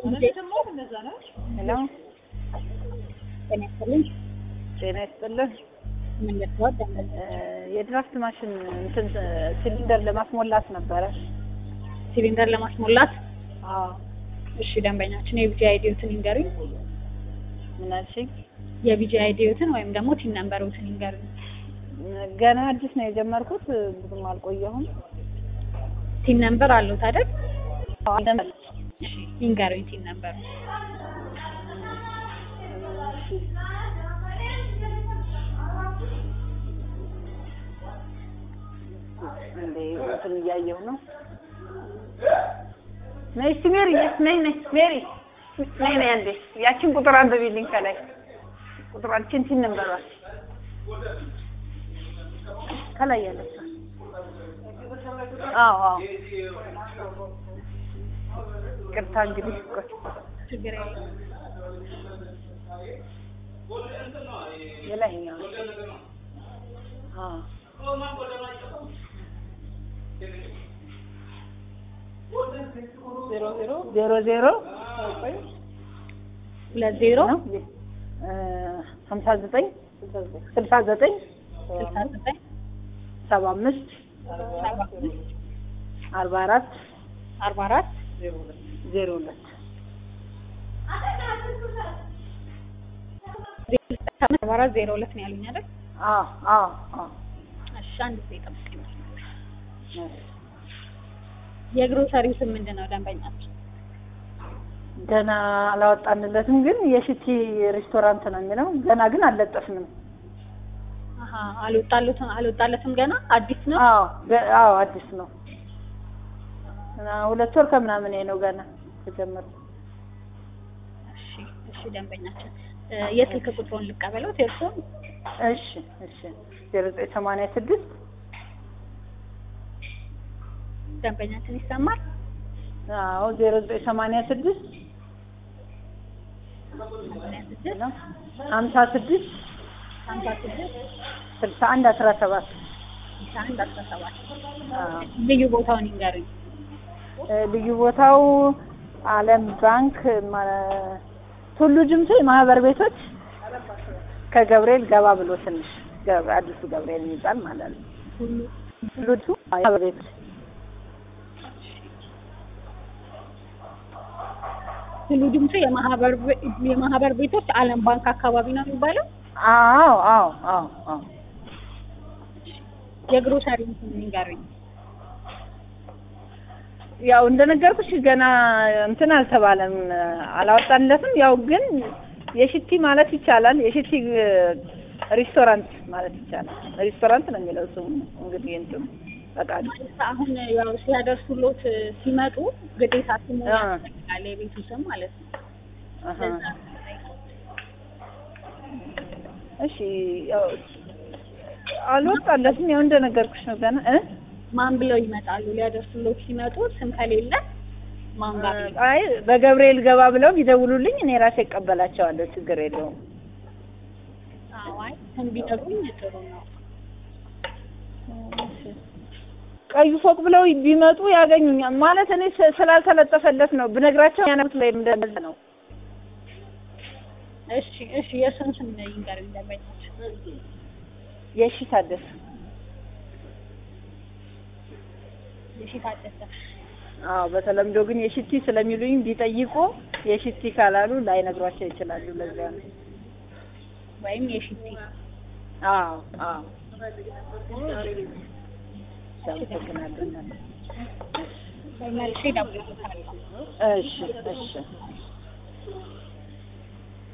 ሄሎ ጤና ይስጥልኝ። ጤና ይስጥልን። ምን ልትወድ ደንበኛ? የድራፍት ማሽን እንትን ሲሊንደር ለማስሞላት ነበረ። ሲሊንደር ለማስሞላት አዎ እሺ፣ ደንበኛችን የቢጂ አይዲዮትን ይንገሩኝ። ምን አልሽኝ? የቢጂ አይዲዮትን ወይም ደግሞ ቲን ነምበሮትን ይንገሩኝ። ገና አዲስ ነው የጀመርኩት፣ ብዙም አልቆየሁም። ቲን ነምበር አለዎት አይደል? አዎ እሺ፣ ይንገሩኝ ቲን ነምበሩ። እንዴ እንትን እያየሁ ነው። ነይ እስኪ ሜሪ፣ ነይ ነይ ሜሪ፣ ነይ ነይ አንዴ ያችን ቁጥር አንብቢልኝ ከላይ ቁጥራችን ቲን ነምበሯል ከላይ ያለች አዎ አዎ ቅርታ እንግዲህ ቆይ ችግር የለም። የላይኛው አዎ ዜሮ ዜሮ ዜሮ ዜሮ ሁለት ዜሮ ነው ሀምሳ ዘጠኝ ስልሳ ዘጠኝ ስልሳ ዘጠኝ ሰባ አምስት ሰባ አምስት አርባ አራት አርባ አራት ዜሮ ሁለት አርባ አራት ዜሮ ሁለት ነው ያሉኝ አይደል? አዎ አዎ አዎ እሺ፣ አንድ ጊዜ ጠብቀኝ። የግሮሰሪው ስም ምንድን ነው ደንበኛችን? ገና አላወጣንለትም፣ ግን የሽቲ ሬስቶራንት ነው የሚለው። ገና ግን አልለጠፍንም። አሀ አልወጣለትም አልወጣለትም ገና አዲስ ነው። አዎ ገ- አዎ አዲስ ነው። እና ሁለት ወር ከምናምን ነው ገና ተጀመረ። እሺ እሺ ደንበኛችን እ የስልክ ቁጥሩን ልቀበለው የእርስዎን? እሺ እሺ ዜሮ ዘጠኝ ሰማንያ ስድስት ደንበኛችን ይሰማል? አዎ ዜሮ ዘጠኝ ሰማንያ ስድስት ሰማንያ ስድስት ነው ሀምሳ ስድስት ሀምሳ ስድስት ስልሳ አንድ አስራ ሰባት ስልሳ አንድ አስራ ሰባት አዎ ልዩ ቦታውን ይንገሩኝ። እ ልዩ ቦታው ዓለም ባንክ ማ- ቱሉ ድምቱ የማህበር ቤቶች ከገብርኤል ገባ ብሎ ትንሽ ገብ- አዲሱ ገብርኤል የሚባል ማለት ነው። ሁሉ ቱሉ ድምቱ ማህበር ቤቶች ሁሉ ድምፁ የማህበር ቤ- የማህበር ቤቶች ዓለም ባንክ አካባቢ ነው የሚባለው። አዎ አዎ አዎ አዎ የግሮሰሪውን ስም ይንገሩኝ። ያው እንደነገርኩሽ ገና እንትን አልተባለም፣ አላወጣንለትም። ያው ግን የሽቲ ማለት ይቻላል። የሽቲ እ፣ ሬስቶራንት ማለት ይቻላል። ሬስቶራንት ነው የሚለው ስሙ እንግዲህ እንትኑ ፈቃዱ ማለት አሁን ያው ሲያደርሱሎት ሲመጡ ግዴታ ስሙ አ። ያስፈልጋል የቤቱ ስም ማለት ነው። አሀ። ለዛ እሺ ያው አልወጣለትም። ያው እንደነገርኩሽ ነው ገና እ ማን ብለው ይመጣሉ? ሊያደርሱሎት ሲመጡ ስም ከሌለ ማን ጋር ብለው አይ በገብርኤል ገባ ብለው ቢደውሉልኝ እኔ ራሴ እቀበላቸዋለሁ። ችግር የለውም። አዎ፣ አይ ስም ቢነግሩኝ ጥሩ ነው። ቀዩ ፎቅ ብለው ቢመጡ ያገኙኛል። ማለት እኔ ስ- ስላልተለጠፈለት ነው ብነግራቸው ያነሩት ላይ እንደዛ ነው። እሺ እሺ፣ የእሱን ስም ይንገሩኝ ደንበኛችን። የሺ ታደሰ የሺ ታደሰ። አዎ በተለምዶ ግን የሽቲ ስለሚሉኝ ቢጠይቁ የሽቲ ካላሉ ላይነግሯቸው ይችላሉ። ለዛ ነው። ወይም የሽቲ አዎ አዎ አመሰግናለሁ። መልሼ እደውልልዎታለሁ። እሺ እሺ